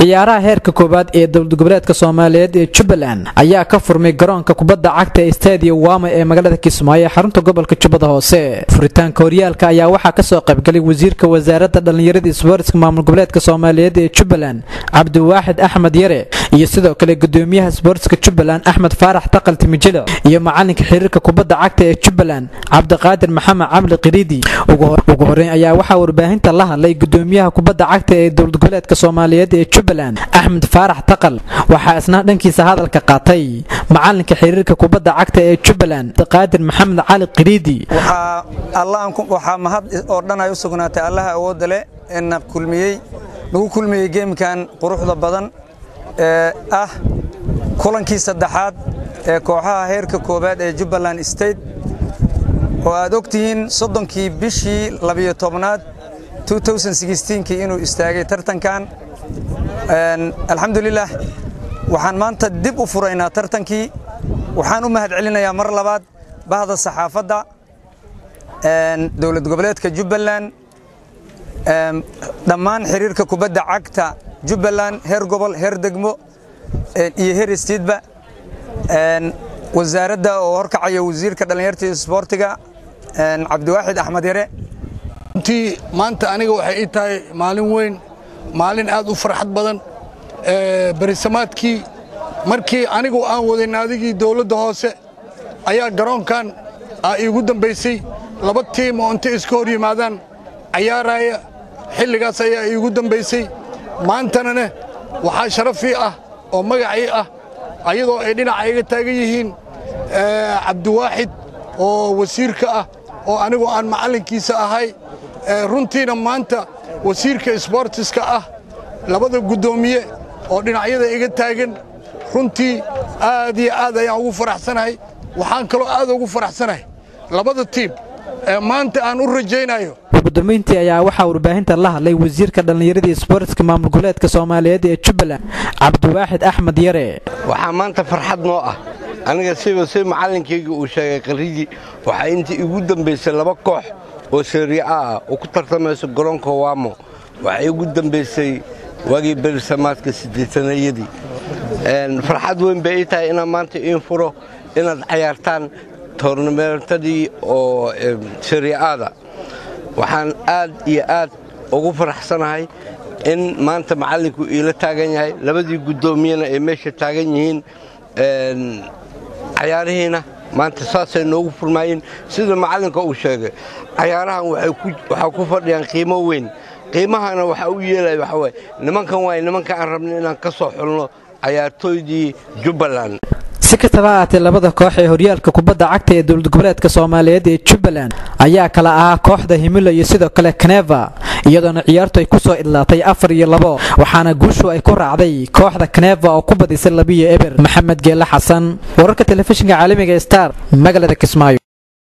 ciyaaraha heerka koowaad ee dowlad goboleedka soomaaliyeed ee jubbaland ayaa ka furmay garoonka kubadda cagta ee stadium wama ee magaalada kismaayo ee xarunta gobolka jubbada hoose furitaanka horyaalka ayaa waxaa kasoo qaybgalay wasiirka wasaaradda dhallinyarada isboortiska maamul goboleedka soomaaliyeed ee jubbaland cabdiwaaxid axmed yare iyo sidoo kale gudoomiyaha isboortiska jubbaland axmed faarax taqal timijilo iyo macalinka xiriirka kubadda cagta ee jubbaland cabdiqaadir maxamed cabli qiriidi ugu horeyn ayaa waxaa warbaahinta la hadlay gudoomiyaha kubadda cagta ee dowlad goboleedka soomaaliyeed ee jubbaland axmed faarax taqal waxaa isna dhankiisa hadalka qaatay macalinka xiriirka kubadda cagta ee jubbaland qaadir maxamed cali qiriidi waxaa mahad oo dhan ay u sugnaatay allaha awoodda leh eena kulmiyey lagu kulmiyey geemkan quruxda badan ee ah kulankii saddexaad ee kooxaha heerka koowaad ee jubbaland state oo aad og tihiin soddonkii bishii labiyo tobnaad kii inuu istaagay tartankan alxamdulilah waxaan maanta dib u furaynaa tartankii waxaan u mahad celinayaa mar labaad bahda saxaafadda dowlad goboleedka jubbaland dhammaan xiriirka kubadda cagta jubbaland heer gobol heer degmo iyo heer istiidba wasaaradda oo horkacaya wasiirka dhallinyarta iyo isboortiga cabdiwaaxid axmed yare runtii maanta aniga waxay ii tahay maalin weyn maalin aad u farxad badan berisamaadkii markii anigu aan waday naadigii dawladda hoose ayaa garoonkan aa iigu dambaysay laba tiim oo intay iska hor yimaadaan cayaaraya xilligaas ayaa iigu dambaysay maantanane waxaa sharafii ah oo magacii ah ayadoo ay dhinaca iga taagan yihiin cabdiwaaxid oo wasiirka ah oo anigu aan macallinkiisa ahay runtiina maanta wasiirka isboortiska ah labada guddoomiye oo dhinacyada iga taagan runtii aad iyo aad ayaan ugu faraxsanahay waxaan kaloo aad ugu faraxsanahay labada tiim ee maanta aan u rajaynayo gudoomiyntii ayaa waxaa warbaahinta la hadlay wasiirka dhallinyarada isboortiska maamul goboleedka soomaaliyeed ee jubbaland cabdiwaaxid axmed yare waxaa maanta farxad noo ah aniga siba si macallinkayga uu sheegay qarridii waxaa intii igu dambaysay laba koox oo seeriya ah oo ku tartamayso garoonka waamo waxaa igu dambaysay waagii berisamaadka siddeetanayadii farxad weyn bay ii tahay inaan maanta iin furo inaad cayaartaan toornamentadii oo seria'aada waxaan aad iyo aad ugu faraxsanahay in maanta macallinku iila taagan yahay labadii guddoomiyena ay meesha taagan yihiin cayaarihiina maanta saasay noogu furmaayeen sida macallinka uu sheegay cayaarahan waxaa ku fadhiyaan qiimo weyn qiimahana waxaa u yeelaya waxaa waay nimankan waay nimanka aan rabno inaan ka soo xulno cayaartooydii jubbaland si kastaba ahaatee labada koox ee horyaalka kubadda cagta ee dowlad goboleedka soomaaliyeed ee jubbaland ayaa kala ahaa kooxda himilo iyo sidoo kale kaneva iyadoona ciyaartu ay ku soo idlaatay afar iyo labo waxaana guushu ay ku raacday kooxda kaneva oo ku badisay labiyo eber maxamed geele xasan wararka telefishinka caalamiga star magaalada kismaayo